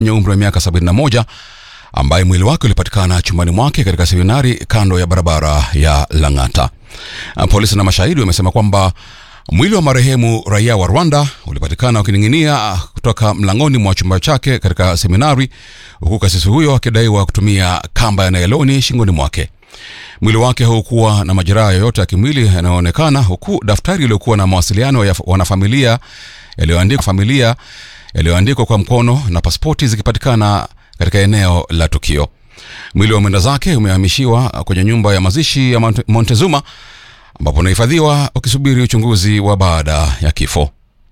mwenye umri wa miaka 71 ambaye mwili wake ulipatikana chumbani mwake katika seminari kando ya barabara ya Lang'ata. Polisi na mashahidi wamesema kwamba mwili wa marehemu raia wa Rwanda ulipatikana ukining'inia kutoka mlangoni mwa chumba chake katika seminari, huku kasisi huyo akidaiwa kutumia kamba ya nailoni shingoni mwake. Mwili wake haukuwa na majeraha yoyote ya kimwili yanayoonekana, huku daftari iliyokuwa na mawasiliano ya wanafamilia yaliyoandikwa familia yaliyoandikwa kwa mkono na pasipoti zikipatikana katika eneo la tukio. Mwili wa mwenda zake umehamishiwa kwenye nyumba ya mazishi ya Montezuma ambapo unahifadhiwa ukisubiri uchunguzi wa baada ya kifo.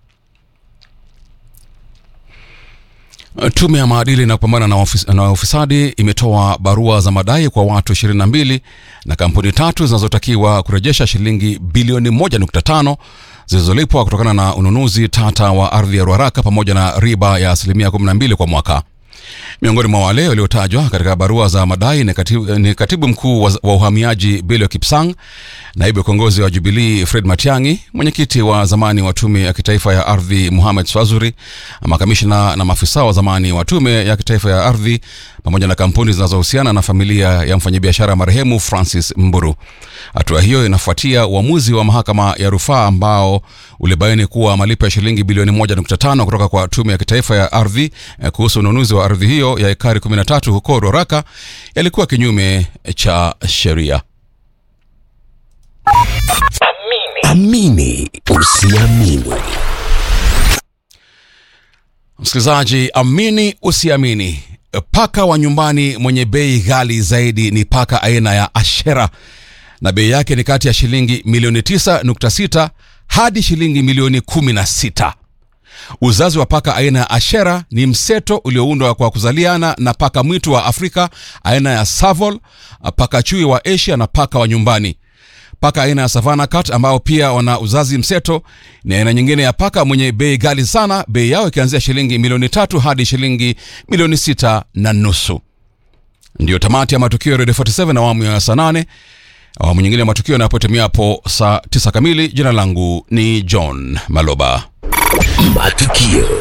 Tume ya maadili na kupambana na, ofis, na ufisadi imetoa barua za madai kwa watu 22 na kampuni tatu zinazotakiwa kurejesha shilingi bilioni 1.5 zilizolipwa kutokana na ununuzi tata wa ardhi ya Ruaraka pamoja na riba ya asilimia 12 kwa mwaka. Miongoni mwa wale waliotajwa katika barua za madai ni katibu, ni katibu mkuu wa, wa uhamiaji Belio Kipsang, naibu kiongozi wa Jubilii Fred Matiang'i, mwenyekiti wa zamani wa tume ya kitaifa ya ardhi Muhamed Swazuri, makamishna na maafisa wa zamani wa tume ya kitaifa ya ardhi pamoja na kampuni zinazohusiana na familia ya mfanyabiashara marehemu Francis Mburu. Hatua hiyo inafuatia uamuzi wa mahakama ya rufaa ambao ulibaini kuwa malipo ya shilingi bilioni 1.5 kutoka kwa tume ya kitaifa ya ardhi kuhusu ununuzi wa ardhi hiyo ya ekari 13 huko Ruaraka yalikuwa kinyume cha sheria. Amini usiamini. Msikilizaji, amini usiamini, paka wa nyumbani mwenye bei ghali zaidi ni paka aina ya Ashera na bei yake ni kati ya shilingi milioni 9.6 hadi shilingi milioni 16. Uzazi wa paka aina ya Ashera ni mseto ulioundwa kwa kuzaliana na paka mwitu wa Afrika aina ya Savol, paka chui wa Asia na paka wa nyumbani. Paka aina ya Savannah Cat ambao pia wana uzazi mseto ni aina nyingine ya paka mwenye bei ghali sana, bei yao ikianzia shilingi milioni tatu hadi shilingi milioni sita na nusu. Ndiyo tamati ya matukio ya Radio 47 na awamu ya saa nane. Awamu nyingine ya matukio yanapotimia hapo saa tisa kamili. Jina langu ni John Maloba. Matukio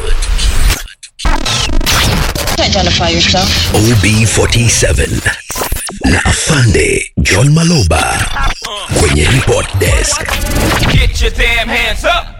Identify yourself. OB47 na Afande John Maloba kwenye report desk. Get your damn hands up.